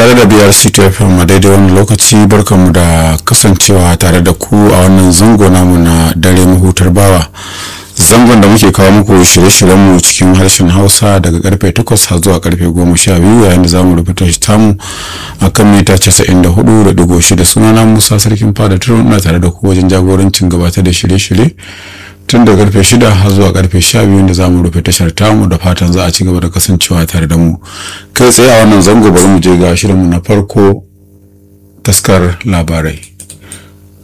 tare da biyar ctfm a daidai wani lokaci barkanmu da kasancewa tare da ku a wannan zango namu na dare mahutar bawa zangon da muke kawo muku shirye-shiryenmu cikin harshen hausa daga karfe 8 har zuwa karfe 12 yayin da zamu rubuta shi tamu a kan mita 94.6 sunana musa sarkin fada turun ina tare da ku wajen jagorancin gabatar da shirye-shirye tun da karfe 6 har zuwa karfe 12 da zamu rufe tashar tamu da fatan za a ci gaba da kasancewa tare da mu kai tsaye a wannan zango bari mu je ga shirinmu na farko taskar labarai